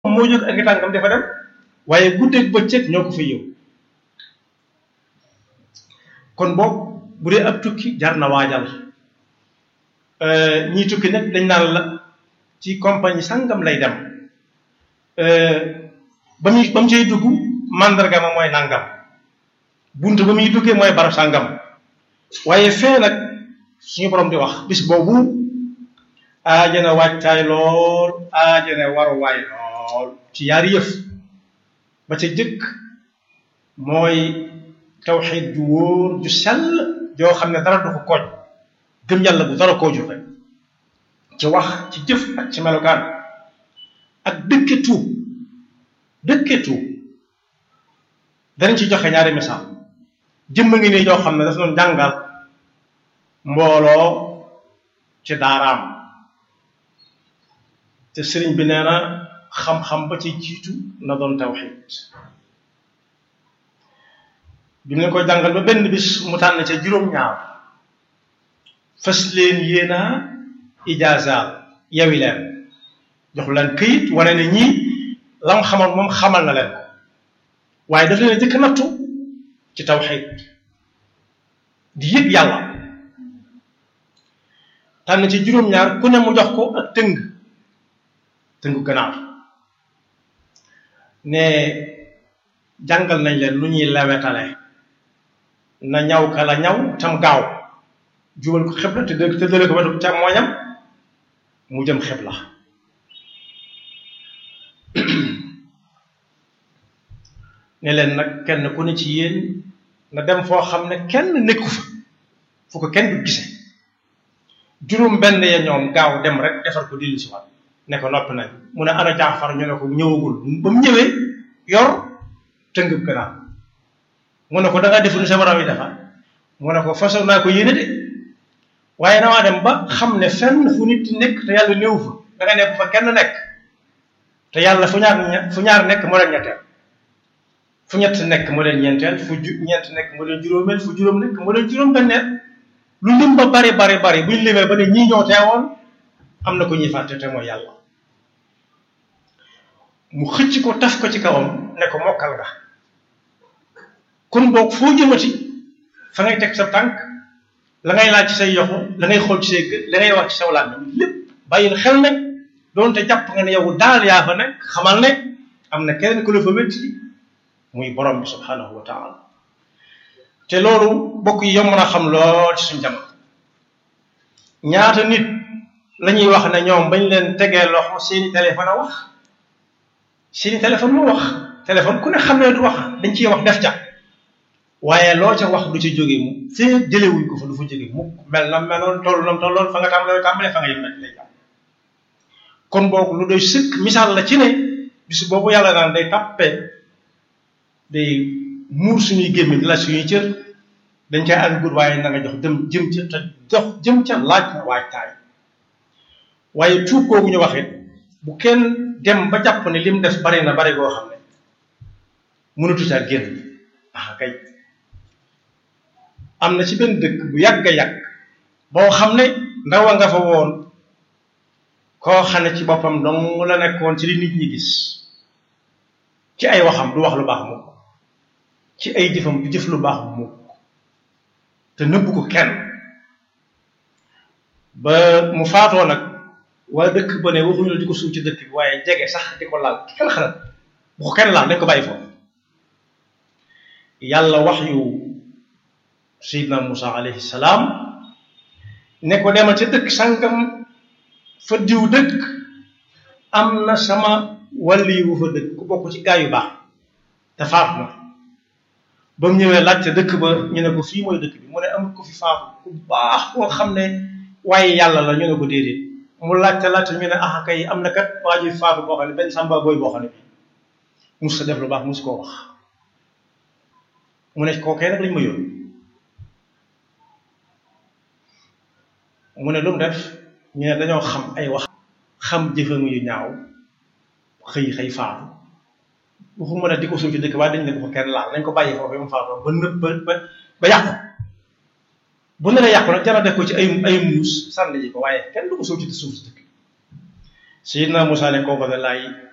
moo jóg ak tànkam dafa dem waaye guddeeg bëccëg ñoo ko fa yëw kon boog bu dee ab tukki jar na waajal ñii tukki nag dañ naan la ci compagnie sangam lay dem ba muy ba mu cay dugg mandarga ma mooy nangam bunt ba muy duggee mooy barab sangam waaye fee nag suñu borom di wax bis boobu aajana wàccaay lool aajana waruwaay lool ci yaari yëf ba ca jëkk mooy tawxiid ju wóor ju sell joo xam ne dara du ko kooj gëm yàlla bu dara koo joxe ci wax ci jëf ak ci melokaan ak dëkke tuub dëkke tuub danañ ci joxe ñaari misaal jëmm ngi nii joo xam ne dafa doon jàngal mbooloo ci daaraam te sëriñ bi nee na xam-xam ba ci jiitu na doon tawxiid bi mu leen koy jàngal ba benn bis mu tànn ca juróom-ñaar fas leen yéena ijaazaal yawi leen jox leen këyit wane ne ñii lam xamal moom xamal na leen waaye daf leen a jëkk nattu ci tawxiid di yëg yàlla tànn ci juróom-ñaar ku ne mu jox ko ak tëng tëngu ganaar ne jàngal nañ leen lu ñuy lewetale na ñaw ka la ñaw tam gaaw jubal ko xibla te dë te dële ko wetu càmmooñam mu jëm xibla ne leen nag kenn ku ne ci yéen na dem foo xam ne kenn nekku fa fu ko kenn du gise juróom benn ya ñoom gaaw dem rek defar ko dillu si waat ne ko noppi nañ mu ne ana jaafar ñu ne ko ñëwagul ba mu ñëwee yor tëngëb ganaar mu ne ko da ngaa def lu sa borom yi defar mu ne ko façon naa ko yéene de waaye damaa dem ba xam ne fenn fu nit di nekk te yàlla néew fa da nga nekk fa kenn nekk te yàlla fu ñaar fu ñaar nekk moo leen ñetteel fu ñett nekk moo leen ñeenteel fu ju ñeent nekk moo leen juróomeel fu juróom nekk moo leen juróom benneel lu lim ba bari bari bari buñ limee ba ne ñii ñoo teewoon am na ko ñuy fàtte te mooy yàlla mu xëcc ko taf ko ci kawam ne ko mokkal nga kon boog foo jëmati fa ngay teg sa tànk la ngay laaj ci say yoxo la ngay xool ci say gët la ngay wax ci saw làmmiñ lépp bàyyil xel nag doonte jàpp nga ne yow daal yaa fa nekk xamal ne am na keneen ku la fa métti muy borom bi subhanahu wa taala te loolu bokk yi yomb na xam lool ci suñu jamono ñaata nit la ñuy wax ne ñoom bañ leen tegee loxo seeni téléphone a wax seeni téléphone moo wax téléphone ku ne xam ne du wax dañ ciy wax def ca waaye loo ca wax du ci jóge mu fee jëlewuñ ko fa du fa jóge mukk mel na meloon toll nam tolloon fa nga tàmbalee tàmbalee fa nga yem nag lay jàpp kon boog lu doy sëkk misaal la ci ne bis boobu yàlla naan day tàppe day muur suñuy gémmi di la suñuy cër dañ cay àggut waaye na nga jox dem jëm ca te jox jëm ca laaj na waajtaay waaye tuub googu ñu waxit bu kenn dem ba jàpp ne lim def bari na bari goo xam ne mënatu caa génn ah kay am na ci benn dëkk bu yàgg a yàgg boo xam ne ndaw a nga fa woon koo xam ne ci boppam dong la nekkoon ci li nit ñi gis ci ay waxam du wax lu baax mukk ci ay jëfam du jëf lu baax mukk te nëbbu ko kenn ba mu faatoo nag waa dëkk ba ne waxuñu la di ko suuf ci dëkk bi waaye jege sax di ko laal kenn xalaat bu ko kenn laal dañ ko bàyyi foofu yàlla wax yu Seydina Musa alayhi salaam ne ko demal ca dëkk sàngam fa diw dëkk am na sama wàlli wu fa dëkk ku bokk ci gaa yu baax te faatu na ba mu ñëwee laajte dëkk ba ñu ne ko fii mooy dëkk bi mu ne amul ko fi faatu ku baax koo xam ne waaye yàlla la ñu ne ko déedéet mu laajte laajte ñu ne ah kay am na kat waa ji faatu boo xam ne benn samba booy boo xam ne bi mus sa def lu baax mus koo wax mu ne kookee nag lañ ma yónni mu ne lu mu def ñu ne dañoo xam ay wax xam jëfam yu ñaaw xëy xëy faatu waxuma ne di ko suuf ci dëkk waaye dañ ne ko fa kenn laal nañ ko bàyyi foofu mu faatoo ba nëb ba ba ba yàqu bu ne la yàqu nag jara def ko ci ay ay muus sànni ji ko waaye kenn du ko suuf ci suuf ci dëkk Seydina Musaa ne kooku de laay